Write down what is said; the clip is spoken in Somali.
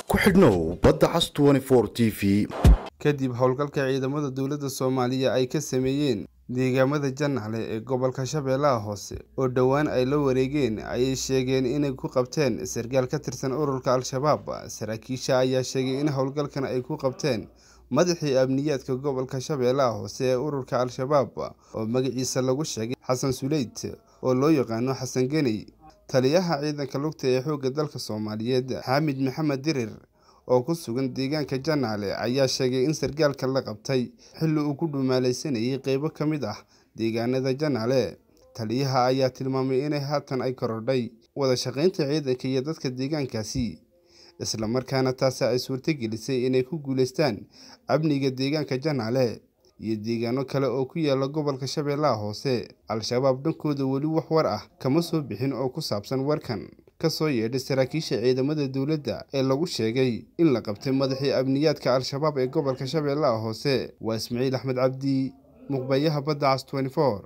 ku xidhnow badda cas t v kadib howlgalka ciidamada dowladda soomaaliya ay ka sameeyeen deegaamada janaale ee gobolka shabeellaha hoose oo dhowaan ay la wareegeen ayay sheegeen inay ku qabteen sarkaal ka tirsan ururka al-shabaab saraakiisha ayaa sheegay in howlgalkan ay ku qabteen madaxii amniyaadka gobolka shabeellaha hoose ee ururka al-shabaab oo magaciisa lagu sheegay xasan suleyt oo loo yaqaano xasan geney taliyaha ciidanka lugta ee xoogga dalka soomaaliyeed xaamid maxamed dirir oo ku sugan deegaanka janaale ayaa sheegay in sarkaalka la qabtay xilli uu ku dhumaalaysanayay qeybo ka mid ah deegaanada janaale taliyaha ayaa tilmaamay inay haatan ay korodhay wada shaqaynta ciidanka iyo dadka deegaankaasi islamarkaana taasi ay suurtagelisay inay ku guuleystaan amniga deegaanka janaale iyo deegaano kale oo ku yaala gobolka shabeellaha hoose al-shabaab dhankooda weli wax war ah kama soo bixin oo ku saabsan warkan kasoo yeedhay saraakiisha ciidamada dowladda ee lagu sheegay in la qabtay madaxii amniyaadka al-shabaab ee gobolka shabeellaha hoose waa ismaciil axmed cabdi muqbayaha badda cas